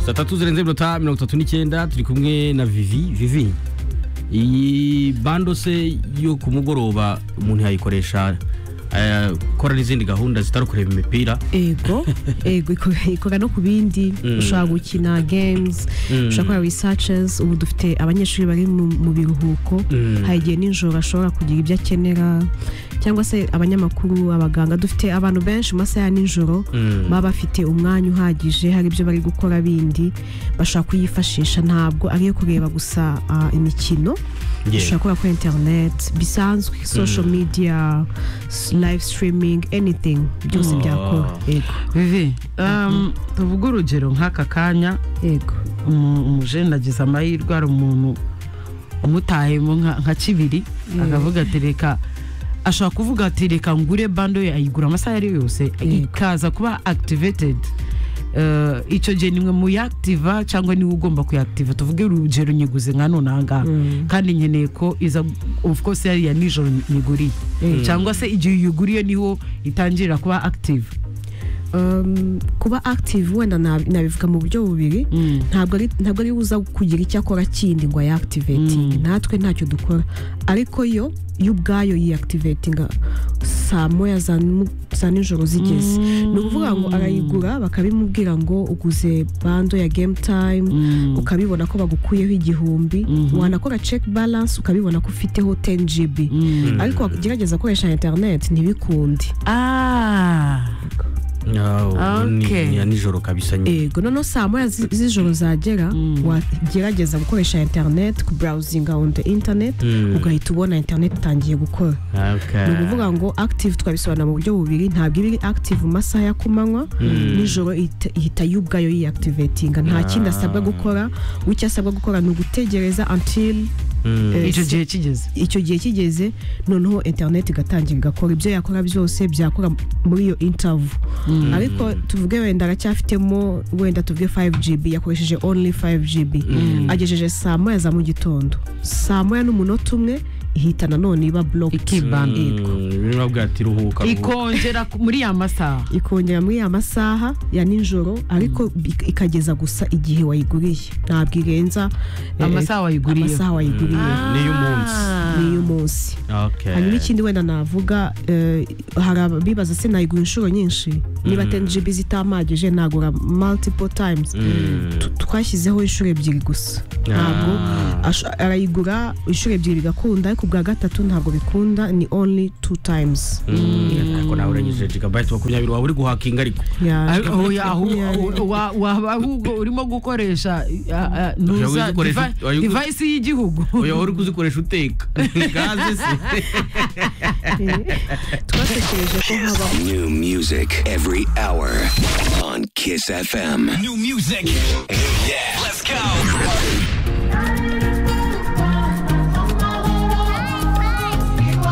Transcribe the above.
saa tatu zirenze iminota mirongo itatu n'icyenda turi kumwe na vivi vivi iyi bando se yo ku mugoroba umuntu yayikoresha akora n'izindi gahunda zitari ukureba imipira ego ego iko- ikorwa no ku bindi Mm. ushobora gukina games ushobora gukora researches ubu dufite abanyeshuri bari mu mu biruhuko Mm. hari igihe nijoro ashobora kugira ibyo akenera cyangwa se abanyamakuru abaganga dufite abantu benshi mu masaha ya nijoro Mm. baba bafite umwanya uhagije hari ibyo bari gukora bindi bashobora kuyifashisha ntabwo ari iyo kureba gusa ah, imikino Yeah. ushobora gukora kuri interineti bisanzwe social media s- live streaming anything byose byakora yego vivi um, tuvuge urugero nk'aka kanya yego umu- umujene agize amahirwe hari umuntu umutahemo nka nka kibiri akavuga ati reka ashobora kuvuga ati reka ngure bando ye ayigura amasaha ari yo yose ikaza kuba activated Eh, icyo gihe nimwe muyakitiva cyangwa niwe ugomba kuyakitiva tuvuge urugero nyiguze nka none aha ngaha kandi nkeneye ko iza of course yari iya nijoro nyiguriye cyangwa se igihe uyiguriye niho itangirira kuba active Um, kuba active wenda nab- nabivuga mu buryo bubiri Mm. ntabwo ari ntabwo ari uza kugira icyo akora kindi ngo ayakitiveti natwe ntacyo dukora ariko yo yo ubwayo yiyakitiveti saa moya za nu- za nijoro zigeze ni ukuvuga ngo arayigura bakabimubwira ngo uguze bando ya game time ukabibona ko bagukuyeho igihumbi wanakora check balance ukabibona ko ufiteho 10 gb ariko gerageza gukoresha internet ntibikundi Ah. Ah, ni- Okay. ni ya nijoro kabisa nyine ego noneho saa moya zi- z'ijoro zagera wagerageza gukoresha internet kuburawuzinga on the internet Mm. ugahita ubona internet itangiye gukora Okay. ni ukuvuga ngo active twabisobanura mu buryo bubiri ntabwo iba iri active mu masaha ya kumanywa nijoro ihita- ihita yo ubwayo yiyakitiveti nta kindi asabwa gukora we icyo asabwa gukora ni ugutegereza until Mm. eh, icyo se- gihe kigeze icyo gihe kigeze noneho interineti igatangira igakora ibyo yakora byose byakora muri iyo intavu ariko tuvuge wenda aracyafitemo wenda tuvuge 5gb yakoresheje only 5gb agejeje saa moya za mu gitondo saa moya n'umunota umwe ihita nanone iba blocked ikibana Mm, niba bwira ati ruhuka ruhuka. ikongera ku- muri ya masaha ikongera muri ya masaha ya nijoro ariko ik- ikageza gusa igihe wayiguriye ntabwo irenza eh, Amasaha wayiguriyeho. amasaha wayiguriye Ni iy'umunsi. n'iy'umunsi Okay. hanyuma ikindi wenda navuga eh, hari abibaza se nayigura inshuro nyinshi niba 10 gb zitampagije nagura multiple times Tu- twashyizeho inshuro ebyiri gusa ntabwo Ah. ash- arayigura inshuro ebyiri bigakunda ariko ubwa gatatu ntabwo bikunda ni only two times Mm, ariko nawe uranyujije gigabayiti makumyabiri waba uri guhakinga ariko Yeah. Ari- oya, ahu- wa- waba ahubwo urimo gukoresha ah, ah, ntuza- Ushobora kuzikoresha diva- ut- wayigura- divayisi y'igihugu uyu uri kuzikoresha uteka gaze se twatekereje ko habaho New music every hour on Kiss FM. New music. Yeah.